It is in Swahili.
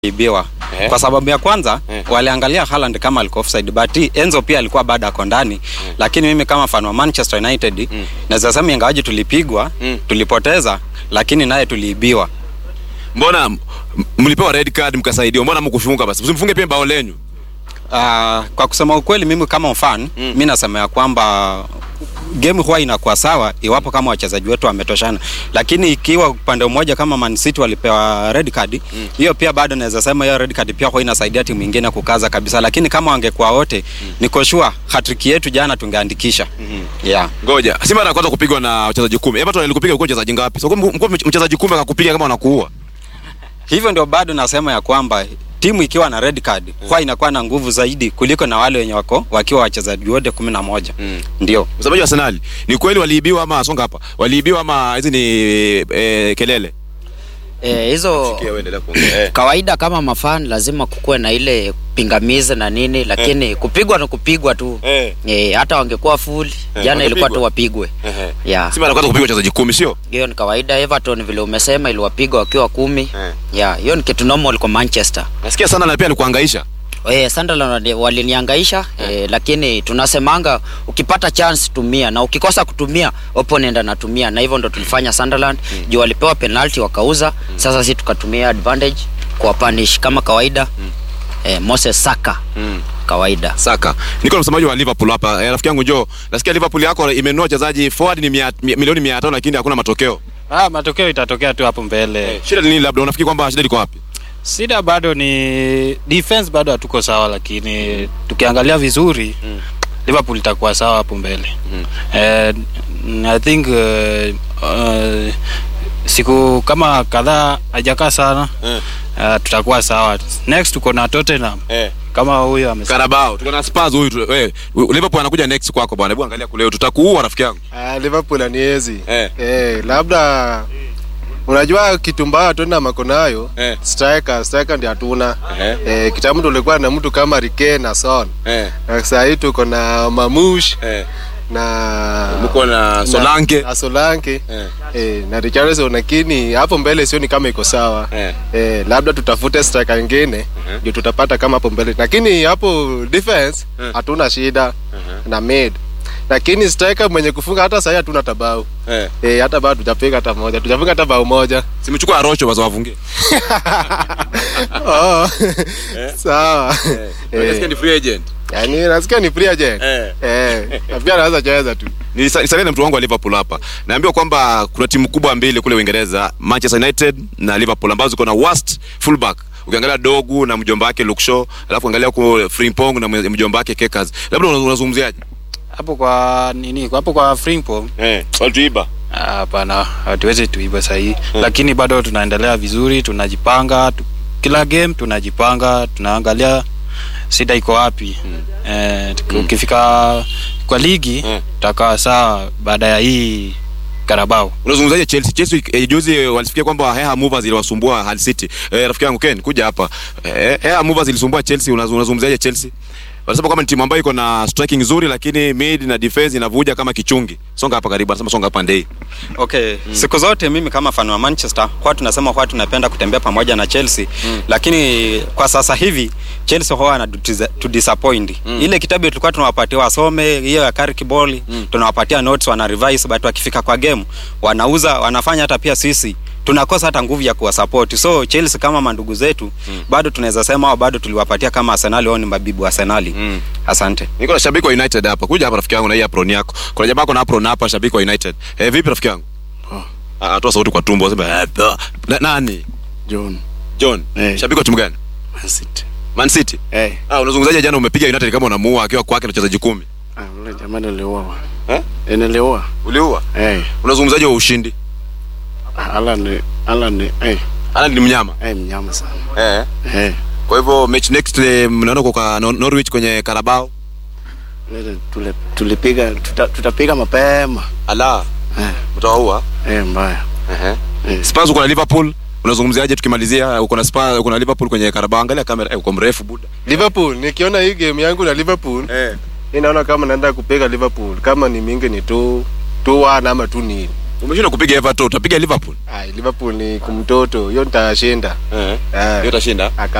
ibiwa Eh. kwa sababu ya kwanza Eh. waliangalia Haaland kama alikuwa offside but Enzo pia alikuwa bado ako ndani lakini mimi kama fan wa Manchester United Mm. naweza sema ingawaje tulipigwa Mm. tulipoteza lakini naye tuliibiwa mbona m- mlipewa red card mkasaidiwa mbona mkufunga basi msimfunge pia bao lenyu Ah, kwa kusema ukweli mimi kama fan Mm. mi nasema ya kwamba game huwa inakuwa sawa iwapo kama wachezaji wetu wametoshana, lakini ikiwa upande mmoja kama Man City walipewa red card hiyo pia bado naweza sema hiyo red card pia huwa inasaidia timu nyingine kukaza kabisa, lakini kama wangekuwa wote niko sure hat-trick yetu jana tungeandikisha. Yeah. ngoja si mara ya kwanza kupigwa na wachezaji kumi everton alikupiga ulikuwa mchezaji ngapi so mko- mko mchezaji kumi akakupiga kama wanakuua Hivyo ndio bado nasema ya kwamba timu ikiwa na red card huwa inakuwa na nguvu zaidi kuliko na wale wenye wako wakiwa wachezaji wote kumi na moja. Mm. Ndio. msemaji wa arsenal ni kweli waliibiwa ama songa hapa waliibiwa ama hizi ni eh, kelele Eh, hizo kawaida kama mafan lazima kukuwe na ile pingamizi na nini, lakini kupigwa ni kupigwa tu Eh. eh, hata wangekuwa full Eh, jana ilikuwa wangepigwa. tu wapigwe yeah. si mara ya kwanza kupigwa wachezaji kumi sio Hiyo ni kawaida. Everton vile umesema iliwapiga wakiwa kumi Eh. yeah, hiyo ni kitu normal kwa Manchester. nasikia sana na pia alikuangaisha Eh, Sunderland wali- waliniangaisha eh, lakini tunasemanga ukipata chance tumia na ukikosa kutumia opponent anatumia, na hivyo ndo tulifanya Sunderland juu walipewa penalty wakauza. Sasa sisi tukatumia advantage kwa punish kama kawaida eh, Moses Saka kawaida. saka niko na msemaji wa liverpool hapa eh, rafiki yangu njoo nasikia liverpool yako imenunua wachezaji forward ni mia, mi- milioni mia tano lakini hakuna matokeo Ah, matokeo itatokea tu hapo mbele. shida ni nini labda unafikiri kwamba shida liko wapi Shida bado ni defense, bado hatuko sawa, lakini tukiangalia vizuri Liverpool itakuwa sawa hapo mbele. Eh, I think uh, uh, siku kama kadhaa hajakaa sana uh, tutakuwa sawa. Next tuko na Tottenham eh. kama huyo amesema. Carabao tuko na Spurs huyu tu- eh, Liverpool anakuja next kwako bwana hebu angalia kule tutakuua rafiki yangu Ah, Liverpool aniezi Eh. eh, labda unajua kitu mbaya tuna mako nayo Eh. striker striker ndio hatuna Eh. eh, kitambo tulikuwa na mtu kama Rike na Son eh. na sasa hii tuko na Mamush eh. na mko na Solanke na Solanke eh. eh, na Richarlison lakini hapo mbele sioni kama iko sawa Eh. eh, labda tutafute striker ingine ndio tutapata kama hapo mbele, lakini hapo defense Eh. hatuna shida na mid, lakini striker mwenye kufunga hata sasa hatuna tabau eh. eh, hata bao tujapiga hata moja, tujafunga hata bao moja. simechukua Arocho basi wafungie oh. sawa Nasikia ni free agent yani nasikia ni free agent Eh. eh, na pia anaweza cheza tu Nilisa- nisalie na mtu wangu wa Liverpool hapa. Naambiwa kwamba kuna timu kubwa mbili kule Uingereza, Manchester United na Liverpool ambazo ziko na worst fullback. Ukiangalia Dogu na mjomba wake Luke Shaw, alafu angalia huko Frimpong na mwe- mjomba wake Kekas. Labda una- unazungumziaje? Hapo kwa nini? Hapo kwa Frimpong Eh, walituiba. Ah, Hapana, hatuwezi tuiba sahihi lakini bado tunaendelea vizuri, tunajipanga tu, kila game tunajipanga, tunaangalia shida iko wapi eh, tuki- ukifika kwa ligi Mm. tutakaa sawa baada ya hii Carabao. Unazungumzaje Chelsea? Chelsea eh, juzi eh, walisikia kwamba Heha Movers iliwasumbua Hull City. Eh, rafiki yangu Ken, kuja hapa. Eh, Heha Movers ilisumbua Chelsea, unaz- unazungumzaje Chelsea? Wanasema kwamba ni timu ambayo iko na striking nzuri lakini mid na defense inavuja kama kichungi. Songa hapa karibu, anasema songa hapa ndei. Okay, siku zote mimi kama fan wa Manchester huwa tunasema huwa tunapenda kutembea pamoja na Chelsea lakini kwa sasa hivi Chelsea huwa wana to disappoint. Ile kitabu tulikuwa tunawapatia wasome hiyo ya Carrick Ball tunawapatia notes wana revise but wakifika kwa game wanauza wanafanya hata pia sisi tunakosa hata nguvu ya kuwasupport. So Chelsea kama mandugu zetu bado tunaweza sema au bado tuliwapatia kama Arsenal wao ni mabibu wa Arsenal. Asante. Niko na shabiki wa United hapa. Kuja hapa rafiki yangu na hii apron yako. Kuna jamaa ako na apron hapa shabiki wa United. Eh, vipi rafiki yangu? Ah, toa sauti kwa tumbo sema. "Eh, da." Na, nani? John John. Eh. Shabiki wa timu gani? Man City. Man City. Eh, Ah, unazungumzaje jana umepiga United kama unamuua akiwa kwake na wachezaji kumi? ah, ule jamaa niliua. Eh? Eh, niliua. Uliua. Eh, Unazungumzaje wa ushindi? Alan Alan eh, Ana ni mnyama. eh mnyama sana. Eh. Eh, Kwa hivyo match next eh, mnaenda kwa Nor- Norwich kwenye Carabao. ile tule tulipiga tuta, tutapiga mapema. Ala. Eh, Mtawaua. eh mbaya. Eh. Eh, Spurs uko na Liverpool. Unazungumziaje tukimalizia uko na Spurs uko na Liverpool kwenye Carabao angalia kamera eh, uko mrefu buda. Liverpool nikiona hii game yangu na Liverpool Eh. mi naona kama naenda kupiga Liverpool kama ni mingi ni tu tu one ama tu nil Umeshindwa kupiga Everton, utapiga Liverpool. Ah, Liverpool ni kumtoto, hiyo nitashinda. Eh. Eh. Hiyo utashinda. Aka